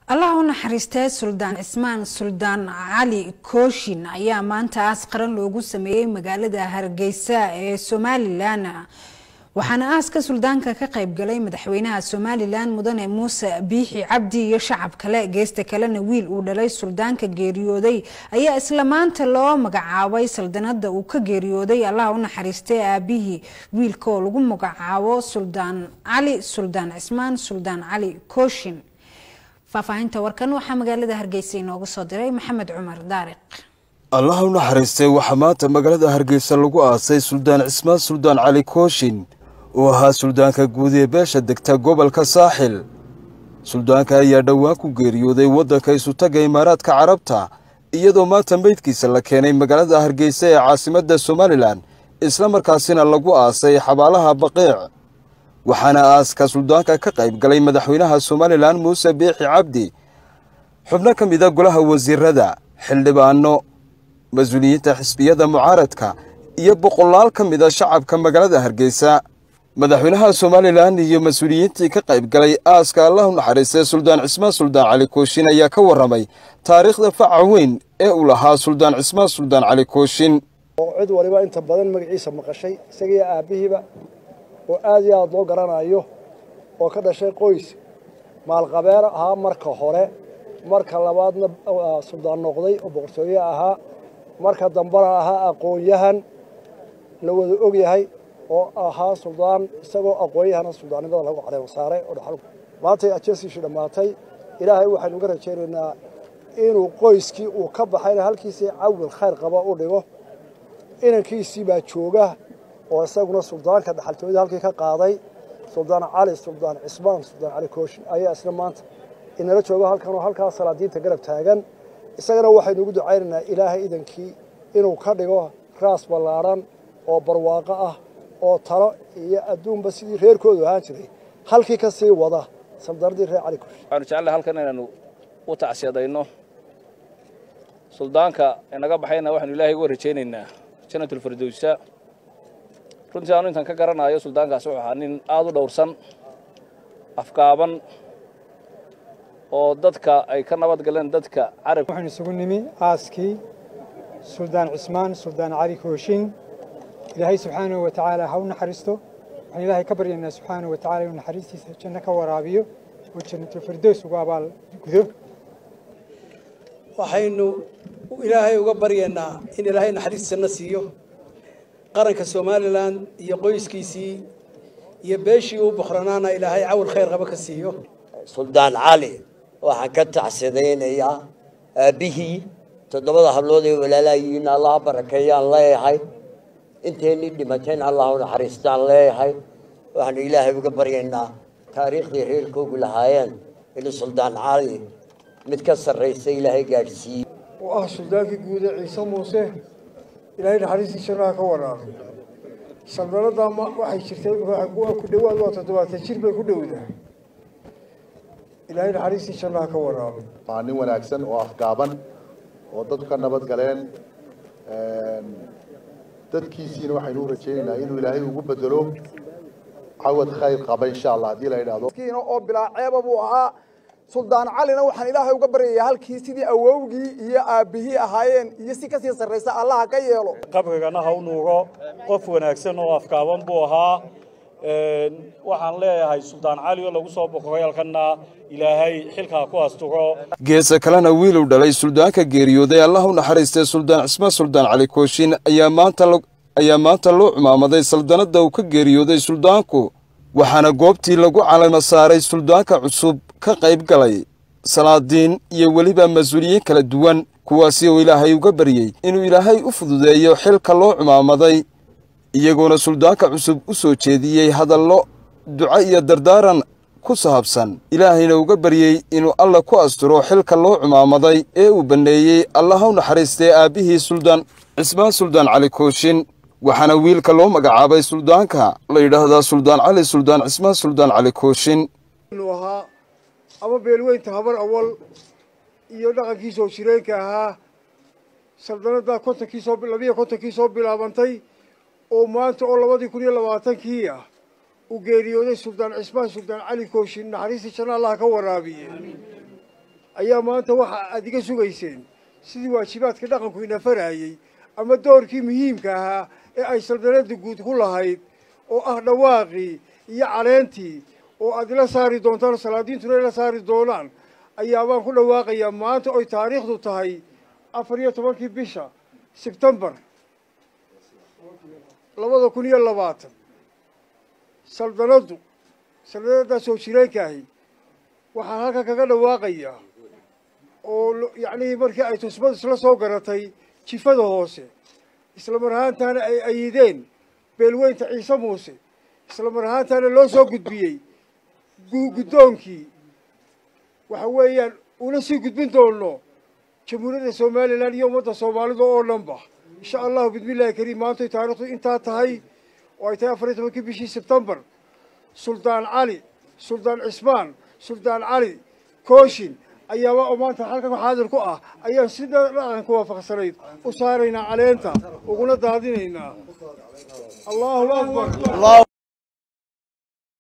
allah u naxariistee suldaan cismaan suldaan cali kooshin ayaa maanta aas qaran loogu sameeyey magaalada hargeysa ee somalilan waxaana aaska suldaanka ka qaybgalay madaxweynaha somalilan mudane muuse biixi cabdi iyo shacab kale geesta kalena wiil uu dhalay suldaanka geeriyooday ayaa isla maanta loo magacaabay saldanada uu ka geeriyooday allah u naxariistay aabihii wiilka oo lagu magacaabo suldaan cali suldaan cismaan suldaan cali kooshin faahfaahinta warkan waxaa magaalada hargeysa inooga soo diray maxamed cumar daariq allah u naxariistay waxaa maanta magaalada hargeysa lagu aasay suldaan cismaan suldaan cali kooshin oo ahaa suldaanka guud ee beesha degta gobolka saaxil suldaanka ayaa dhowaan ku geeriyooday waddanka isutaga imaaraadka carabta iyadoo maanta meydkiisa la keenay magaalada hargeysa ee caasimadda somalilan islamarkaasina lagu aasay xabaalaha baqiic waxaana aaska suldaanka ka qayb galay madaxweynaha somalilan muuse biixi cabdi xubno ka mida golaha wasiirada xildhibaano mas-uuliyiinta xisbiyada mucaaradka iyo boqolaal ka mida shacabka magaalada hargeysa madaxweynaha somalilan iyo mas-uuliyiintii ka qayb galay aaska allah u naxariistay suldaan cismaan suldaan cali kooshin ayaa ka warramay taariikhda faca weyn ee uu lahaa suldaan cismaan suldaan cali kooshin oo cid waliba inta badan magaciisa maqashay isagiiyo aabbihiiba oo aad iyo aada loo garanayo oo ka dhashay qoys maalqabeer ahaa marka hore marka labaadna suldaan noqday oo boqortooye ahaa marka dambena ahaa aqoon-yahan la wada og yahay oo ahaa suldaan isagoo aqoon-yahana suldaannimada lagu caleemo saaray oo dhaxal maantay ajesiishii dhammaatay ilaahay waxaynu uga rajaynaynaa inuu qoyskii uu ka baxayna halkiisii cawil khayr qaba u dhigo inankiisii baa jooga oo isaguna suldaanka dhaxaltooyada halkii ka qaaday suldaan cali suldaan cismaan suldaan cali kooshin ayaa isna maanta inala joogo halkan oo halkaa salaadiinta garab taagan isagana waxaynu ugu ducaynaynaa ilaahay idankii inuu ka dhigo raas ballaadhan oo barwaaqo ah oo talo iyo adduunba sidii reerkoodu ahaan jiray halkii ka sii wada saldanadii reer cali kooshin waxaanu jeclahay halkan inaanu u tacsiyadayno suldaanka inaga baxayna waxaanu ilaahay uga rajaynaynaa janatulfirdowsa runtii aanu intaan ka garanayo suldaankaasi wuxuu ahaa nin aada u dhowrsan afgaaban oo dadka ay ka nabad galeen dadka carab waxaynu isugu nimi aaskii suldaan cismaan suldaan cali kooshin ilaahay subxaanahu wa tacaala ha u naxariisto waxaan ilaahay ka baryaynaa subxaanahu wa tacala inuu naxariistiisa janno ka waraabiyo oo jannatulfirdows ugu abaal gudo waxaynu ilaahay uga baryaynaa in ilaahay naxariistiisana siiyo qaranka somalilan iyo qoyskiisii iyo beeshii uu boqranaana ilaahay cawil khayr qaba ka siiyo suldaan cali waxaan ka tacsadaynayaa aabbihii toddobada hablood ee walaalaayihiin allaha barakeeyaan leeyahay inteennii dhimateen allah u naxariistaan leeyahay waxaanu ilaahay uga baryaynaa taariikhdii reerkoogu lahaayeen inuu suldaan cali mid ka sarraysa ilaahay gaadhsiiye oo ah suldaankii guude ciise muuse ilaahay naxariistii jannaha ka waraabay saldanadaa waxay jirtay ku dhowaad waa toddobaatan jir bay ku dhowdahay ilaahay naxariistii jannaha ka waraabay waa nin wanaagsan oo afgaaban oo dadku ka nabad galeen dadkiisiina waxaynu u rajaynaynaa inuu ilaahay ugu bedelo cawad khayr qaba insha allah haddii la yidhaahdo oo bilaa ceeba buu ahaa suldaan calina waxaan ilaahay uga baryayaa halkii sidii awowgii iyo aabbihii ahaayeen iyo si kasii sarraysa allaha ka yeelo qabrigana ha u nuugo qof wanaagsan oo afgaaban buu ahaa waxaan leeyahay suldaan cali oo lagu soo boqoray halkana ilaahay xilkaa ku asturo geesa kalena wiiluu dhalay suldaanka geeriyooday allah u naxariistay suldaan cismaan suldaan cali kooshin ayaa maanta ayaa maanta loo cumaamaday saldanadda uu ka geeriyooday suldaanku waxaana goobtii lagu calamo saaray suldaanka cusub ka qayb galay salaadiin iyo weliba mas-uuliyiin kala duwan kuwaasi oo ilaahay uga baryey inuu ilaahay u fududeeyo xilka loo cumaamaday iyagoona suldaanka cusub u soo jeediyey hadallo duco iyo dardaaran ku sahabsan ilaahayna uga baryey inuu alla ku asturo xilka loo cumaamaday ee uu banneeyey allaha u naxariistay aabbihii suldaan cismaan suldaan cali kooshin waxaana wiilka loo magacaabay suldaanka la yidhaahdaa suldaan cali suldaan cismaan suldaan cali kooshin inuu ahaa ama beelweynta habar awal iyo dhaqankii soo jireenka ahaa saldanaddaa kontonkii soo labiyo kontonkii soo bilaabantay oo maanta oo labadii kun iyo labaatankii ah uu geeriyooday suldaan cismaan suldaan cali kooshin naxariistii janna allah ka waraabiye ayaa maanta waxa aad iga sugayseen sidii waajibaadka dhaqanku ina farayey ama doorkii muhiimka ahaa ee ay saldanada guud ku lahayd oo ah dhawaaqii iyo caleentii oo aad ila saari doontaan salaadiintuna ila saari doonaan ayaabaan ku dhawaaqayaa maanta oy taariikhdu tahay afar iyo tobankii bisha sebtembar labada kun iyo labaatan saldanaddu saldanaddaa soo jireenka ahi waxaan halkan kaga dhawaaqayaa oo yacnihii markii ay tusmad isla soo garatay jifada hoose isla mar ahaantaana ay ayideen beelweynta ciise muuse isla mar ahaantaana loo soo gudbiyey guddoonkii waxa weeyaan una sii gudbin doono jamhuuriyadda somalilan iyo ummadda soomaalida oo dhanba insha allahu bismillahi kariim maantay taarikhdu intaa tahay oo ay tahay afar iyo tobankii bishii sebtembar suldaan cali suldaan cismaan suldaan cali kooshin ayaaba oo maanta halkan xaadir ku ah ayaan sida dhaqanka waafaqsanayd u saaraynaa caleenta uguna daadinaynaa allahu akbar